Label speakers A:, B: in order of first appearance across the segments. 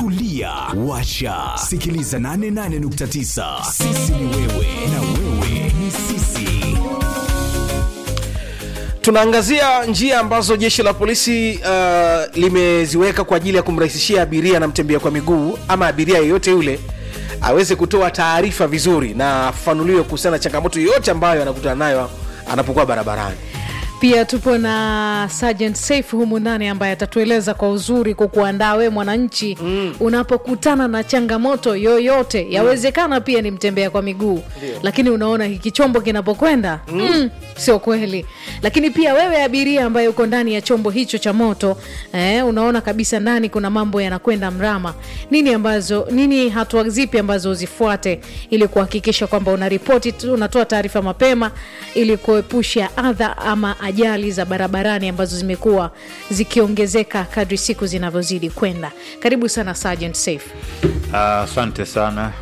A: tulia washa sikiliza 88.9 sisi ni wewe na wewe ni sisi
B: tunaangazia njia ambazo jeshi la polisi uh, limeziweka kwa ajili ya kumrahisishia abiria na mtembea kwa miguu ama abiria yeyote yule aweze kutoa taarifa vizuri na afafanuliwe kuhusiana na changamoto yoyote ambayo anakutana nayo anapokuwa barabarani
C: pia tupo na Sergeant Saif humu ndani ambaye atatueleza kwa uzuri kwa kuandaa we mwananchi mm. unapokutana na changamoto yoyote yawezekana pia ni mtembea kwa miguu lakini unaona hiki chombo kinapokwenda mm. mm, sio kweli lakini pia wewe abiria ambaye uko ndani ya chombo hicho cha moto eh, unaona kabisa ndani kuna mambo yanakwenda mrama nini ambazo nini hatua zipi ambazo uzifuate ili kuhakikisha kwamba unaripoti tu unatoa taarifa mapema ili kuepusha adha ama ajali za barabarani ambazo zimekuwa zikiongezeka kadri siku zinavyozidi kwenda karibu sana Sergeant Safe
D: Asante sana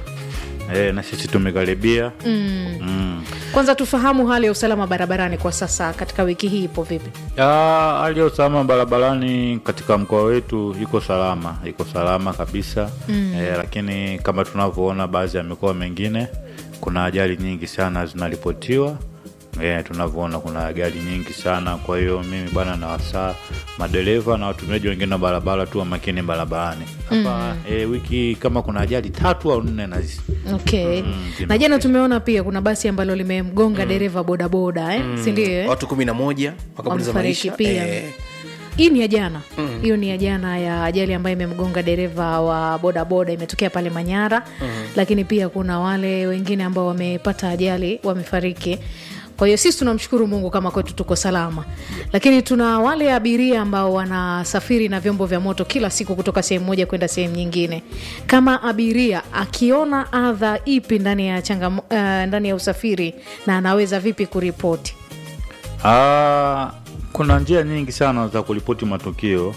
D: e, na sisi tumekaribia mm. Mm.
C: kwanza tufahamu hali ya usalama barabarani kwa sasa katika wiki hii ipo vipi
D: Ah, hali ya usalama barabarani katika mkoa wetu iko salama, iko salama kabisa mm. e, lakini kama tunavyoona baadhi ya mikoa mengine kuna ajali nyingi sana zinaripotiwa e, tunavyoona kuna ajali nyingi sana. Kwa hiyo mimi bwana na wasaa madereva na watumiaji wengine wa barabara tu wa makini barabarani hapa mm. e, wiki kama kuna ajali tatu au nne nazi
C: okay
D: Mm,
C: na jana tumeona pia kuna basi ambalo limemgonga dereva bodaboda eh? sindio eh?
B: watu kumi na moja wakapoteza
C: Wamefariki
B: maisha
C: pia.
B: Eh,
C: hii ni ya jana hiyo ni ya jana ya ajali ambayo imemgonga dereva wa bodaboda imetokea pale manyara lakini pia kuna wale wengine ambao wamepata ajali wamefariki kwa hiyo sisi tunamshukuru mungu kama kwetu tuko salama lakini tuna wale abiria ambao wanasafiri na vyombo vya moto kila siku kutoka sehemu moja kwenda sehemu nyingine kama abiria akiona adha ipi ndani ya changamo, uh, ndani ya usafiri na anaweza vipi kuripoti
D: Ah, kuna njia nyingi sana za kuripoti matukio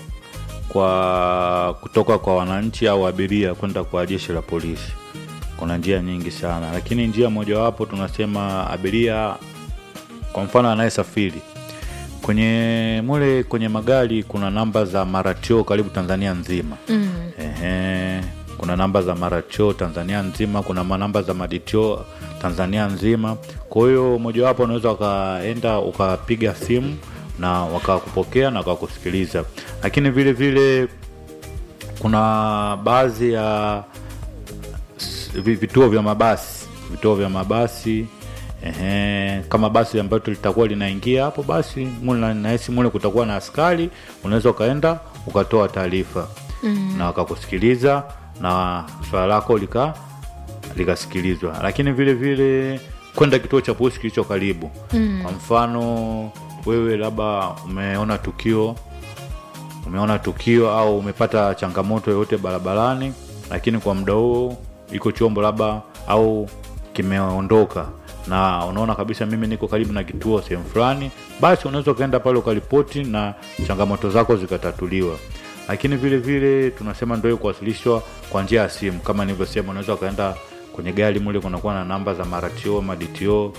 D: kwa kutoka kwa wananchi au abiria kwenda kwa jeshi la polisi. Kuna njia nyingi sana, lakini njia mojawapo tunasema abiria, kwa mfano anayesafiri kwenye mule kwenye magari, kuna namba za maratio karibu Tanzania nzima mm. Ehe, kuna namba za maratio Tanzania nzima, kuna manamba za maditio Tanzania nzima. Kwa hiyo mojawapo unaweza ukaenda ukapiga simu na wakakupokea na wakakusikiliza, lakini vile vile kuna baadhi ya s- vi- vituo vya mabasi vituo vya mabasi ehe, kama basi ambayo litakuwa linaingia hapo basi mule na- nahisi mule kutakuwa na askari unaweza ukaenda ukatoa taarifa mm. na wakakusikiliza na swala lako lika likasikilizwa lakini vile vile kwenda kituo cha polisi kilicho karibu mm. kwa mfano wewe labda umeona tukio umeona tukio au umepata changamoto yoyote barabarani lakini kwa muda huo iko chombo labda au kimeondoka na unaona kabisa mimi niko karibu na kituo sehemu fulani basi unaweza ukaenda pale ukaripoti na changamoto zako zikatatuliwa lakini vile vile tunasema ndio kuwasilishwa kwa njia ya simu kama nilivyosema unaweza ukaenda kwenye gari mule kunakuwa na namba za maratio maditio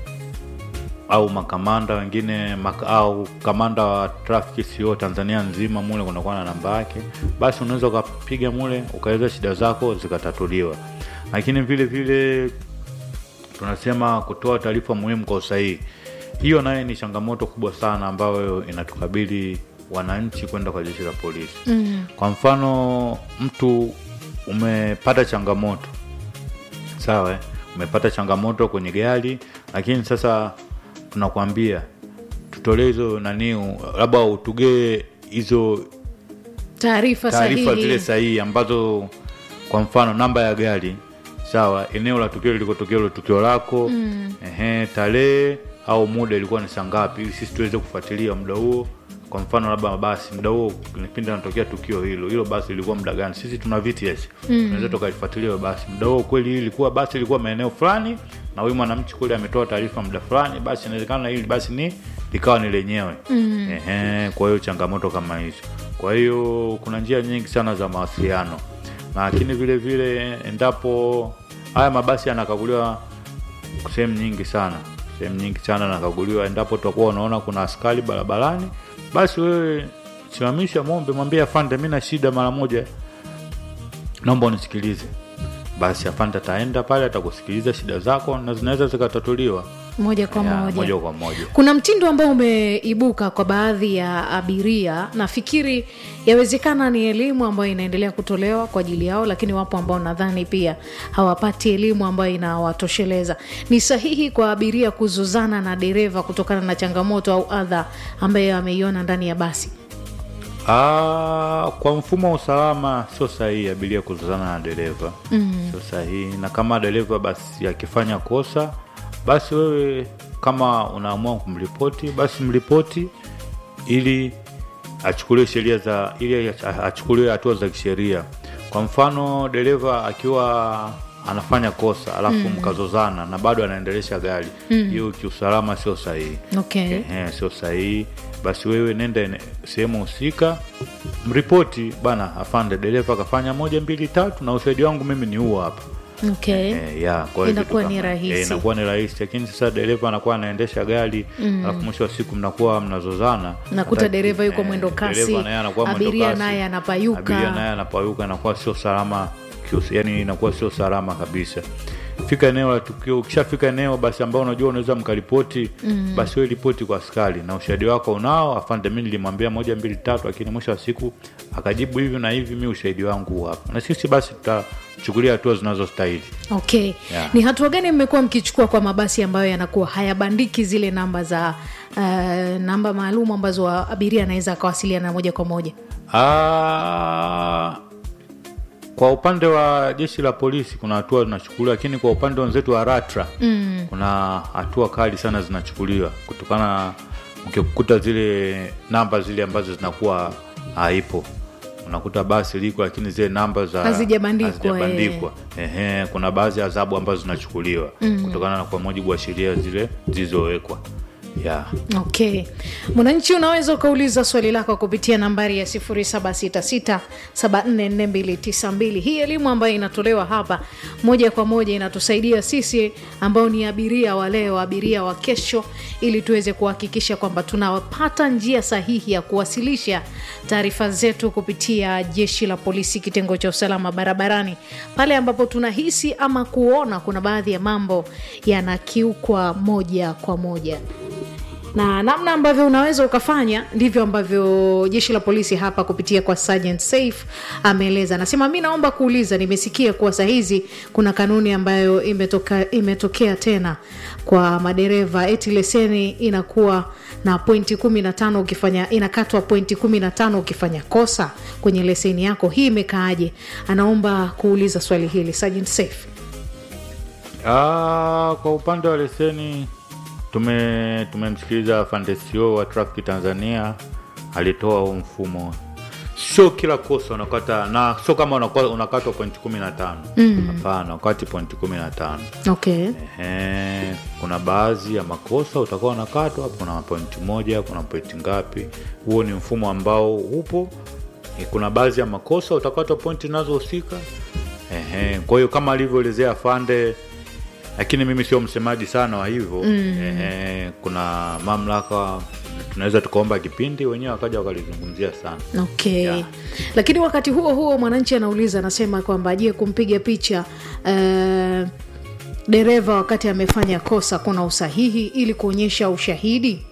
D: au makamanda wengine mak au kamanda wa traffic CO Tanzania nzima mule kunakuwa na namba yake, basi unaweza ukapiga mule ukaeleza shida zako zikatatuliwa. Lakini vile vile tunasema kutoa taarifa muhimu kwa usahihi, hiyo naye ni changamoto kubwa sana ambayo inatukabili wananchi kwenda kwa jeshi la polisi mm. Kwa mfano mtu umepata changamoto sawa eh? umepata changamoto kwenye gari lakini sasa tunakwambia tutolee hizo nani labda utugee hizo
C: taarifa
D: taarifa zile
C: sahihi
D: sahihi ambazo kwa mfano namba ya gari sawa eneo la tukio lilikotokea ilo tukio lako mm. ehe tarehe au muda ilikuwa ni saa ngapi ili sisi tuweze kufuatilia muda huo kwa mfano labda basi muda huo kipindi anatokea tukio hilo hilo basi ilikuwa muda gani sisi tuna VTS mm. tunaweza tukalifuatilia basi muda huo kweli ilikuwa basi ilikuwa maeneo fulani na huyu mwanamchi kule ametoa taarifa muda fulani basi inawezekana hili basi ni likawa ni lenyewe mm. ehe kwa hiyo changamoto kama hizo kwa hiyo kuna njia nyingi sana za mawasiliano lakini vile vile endapo haya mabasi yanakaguliwa sehemu nyingi sana sehemu nyingi sana nakaguliwa endapo tutakuwa unaona kuna askari barabarani basi wewe simamisha mombe mwambie afande mi na shida mara moja naomba unisikilize basi afande ataenda pale atakusikiliza shida zako na zinaweza zikatatuliwa
C: moja kwa
D: Ya,
C: moja
D: moja kwa moja
C: kuna mtindo ambao umeibuka kwa baadhi ya abiria nafikiri yawezekana ni elimu ambayo inaendelea kutolewa kwa ajili yao lakini wapo ambao nadhani pia hawapati elimu ambayo inawatosheleza ni sahihi kwa abiria kuzozana na dereva kutokana na changamoto au adha ambayo ameiona ndani ya basi
D: Ah, kwa mfumo wa usalama sio sahihi abiria kuzozana na dereva mm. sio sahihi na kama dereva basi akifanya kosa basi wewe kama unaamua kumripoti basi mripoti ili achukuliwe sheria za ili ach- achukuliwe hatua za kisheria kwa mfano dereva akiwa anafanya kosa alafu mm. mkazozana na bado anaendelesha gari hiyo mm. kiusalama sio sahihi
C: okay.
D: Ehe, sio sahihi basi wewe nenda ene- sehemu husika mripoti bana afande dereva akafanya moja mbili tatu na ushahidi wangu mimi ni huo hapa
C: Okay.
D: Eh, ya, kwa hiyo
C: Inakuwa
D: kitu
C: ni
D: kama-
C: rahisi.
D: eh, inakuwa ni rahisi lakini sasa dereva anakuwa anaendesha gari alafu mwisho wa siku mnakuwa mnazozana
C: Nakuta
D: Hata-
C: dereva yuko
D: eh,
C: mwendo kasi,
D: dereva naye anakuwa mwendo
C: abiria
D: kasi,
C: naye anapayuka.
D: abiria naye anapayuka inakuwa sio salama kius- yani inakuwa sio salama kabisa fika eneo la tukio ukishafika eneo basi ambao unajua unaweza mkaripoti mm. basi wewe ripoti kwa askari na ushahidi wako unao afande mi nilimwambia moja mbili tatu lakini mwisho wa siku akajibu hivi na hivi mi ushahidi wangu huu hapa na sisi basi tutachukulia hatua zinazostahili
C: okay
D: Yeah.
C: ni hatua gani mmekuwa mkichukua kwa mabasi ambayo yanakuwa hayabandiki zile namba za uh, namba maalum ambazo wa- abiria anaweza akawasiliana moja kwa moja
D: Ah, kwa upande wa jeshi la polisi kuna hatua zinachukuliwa, lakini kwa upande wenzetu wa RATRA mm. kuna hatua kali sana zinachukuliwa kutokana na ukikuta zile namba zile ambazo zinakuwa haipo unakuta basi liko lakini zile namba za
C: Hazijabandikwa,
D: hazijabandikwa. Ehe, kuna baadhi ya adhabu ambazo zinachukuliwa mm. kutokana na kwa mujibu wa sheria zile zilizowekwa yeah.
C: okay mwananchi unaweza ukauliza swali lako kupitia nambari ya 766744292 hii elimu ambayo inatolewa hapa moja kwa moja inatusaidia sisi ambao ni abiria wa leo abiria wa kesho ili tuweze kuhakikisha kwamba tunapata njia sahihi ya kuwasilisha taarifa zetu kupitia jeshi la polisi kitengo cha usalama barabarani pale ambapo tunahisi ama kuona kuna baadhi ya mambo yanakiukwa moja kwa moja na namna ambavyo unaweza ukafanya ndivyo ambavyo jeshi la polisi hapa kupitia kwa Sergeant Saif ameeleza. Anasema mi naomba kuuliza, nimesikia kuwa saa hizi kuna kanuni ambayo imetoka, imetokea tena kwa madereva, eti leseni inakuwa na pointi kumi na tano ukifanya inakatwa pointi kumi na tano ukifanya kosa kwenye leseni yako. Hii imekaaje? Anaomba kuuliza swali hili Sergeant Saif.
D: Ah, kwa upande wa leseni tume tumemsikiliza Fandesio wa Traffic Tanzania alitoa huu mfumo. Sio kila kosa unakata na sio kama unakwa- unakatwa pointi kumi na tano hapana, wakati pointi kumi na tano
C: Okay.
D: Ehe, kuna baadhi ya makosa utakuwa unakatwa, kuna pointi moja, kuna pointi ngapi. Huo ni mfumo ambao upo. Eh, Kuna baadhi ya makosa utakatwa pointi zinazohusika. Ehe, kwa hiyo kama alivyoelezea Fande, lakini mimi sio msemaji sana wa hivyo Ehe, kuna mamlaka tunaweza tukaomba kipindi wenyewe wakaja wakalizungumzia sana.
C: okay
D: Yeah.
C: lakini wakati huo huo mwananchi anauliza anasema kwamba je kumpiga picha uh, dereva wakati amefanya kosa kuna usahihi ili kuonyesha ushahidi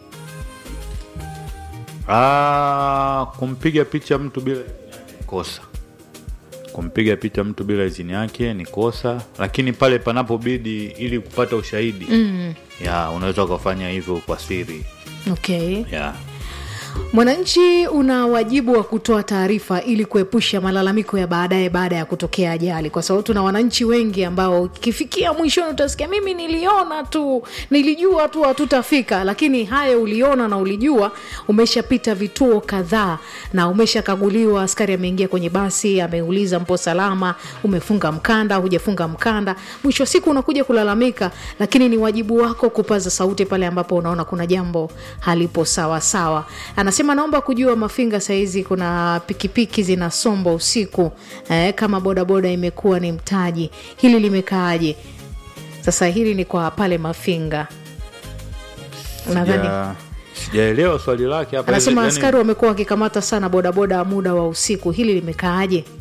D: Ah, kumpiga picha mtu bila idhini yake ni kosa. Kumpiga picha mtu bila idhini yake ni kosa, lakini pale panapobidi ili kupata ushahidi mm. ya unaweza ukafanya hivyo kwa siri
C: okay
D: ya
C: mwananchi una wajibu wa kutoa taarifa ili kuepusha malalamiko ya baadaye baada ya kutokea ajali kwa sababu tuna wananchi wengi ambao ikifikia mwishoni utasikia mimi niliona tu nilijua tu hatutafika lakini haya uliona na ulijua umeshapita vituo kadhaa na umeshakaguliwa askari ameingia kwenye basi ameuliza mpo salama umefunga mkanda hujafunga mkanda mwisho wa siku unakuja kulalamika lakini ni wajibu wako kupaza sauti pale ambapo unaona kuna jambo halipo sawa sawa anasema naomba kujua mafinga sahizi kuna pikipiki zinasomba usiku eh, kama bodaboda imekuwa ni mtaji hili limekaaje sasa hili ni kwa pale mafinga nadhani
D: Sija- sijaelewa swali lake hapa
C: anasema
D: Yaani-
C: askari wamekuwa wakikamata sana bodaboda muda wa usiku hili limekaaje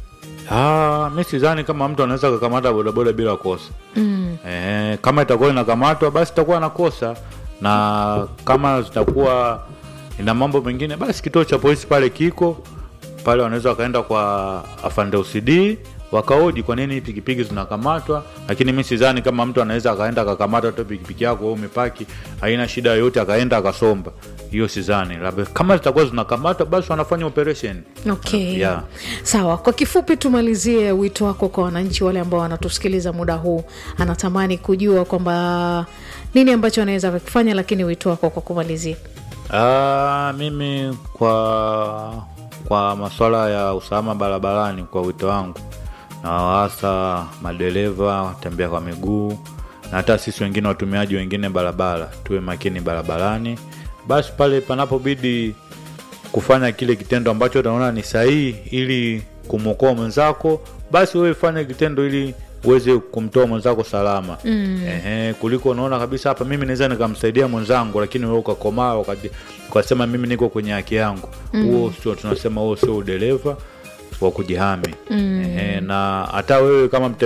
D: Ah, mi sidhani kama mtu anaweza kakamata bodaboda bila kosa mm. eh, kama itakuwa inakamatwa basi itakuwa na kosa na kama zitakuwa ina mambo mengine basi kituo cha polisi pale kiko pale wanaweza wakaenda kwa afande OCD wakaoji kwa nini pikipiki zinakamatwa lakini mi sidhani kama mtu anaweza akaenda akakamata tu pikipiki yako wewe umepaki haina shida yoyote akaenda akasomba hiyo sidhani labda kama zitakuwa zinakamatwa basi wanafanya operation
C: okay
D: Yeah.
C: sawa kwa kifupi tumalizie wito wako kwa wananchi wale ambao wanatusikiliza muda huu anatamani kujua kwamba nini ambacho anaweza kukifanya lakini wito wako kwa kumalizia
D: Ah, mimi kwa kwa masuala ya usalama barabarani kwa wito wangu na hasa madereva watembea kwa miguu na hata sisi wengine watumiaji wengine barabara tuwe makini barabarani basi pale panapobidi kufanya kile kitendo ambacho unaona ni sahihi ili kumwokoa mwenzako basi wewe fanya kitendo ili uweze kumtoa mwenzako salama mm. Ehe, kuliko unaona kabisa hapa mimi naweza nikamsaidia mwenzangu lakini wewe ukakomaa wakati ukasema mimi niko kwenye haki yangu huo sio tunasema huo sio udereva wa kujihami mm. Ehe, na hata wewe kama mte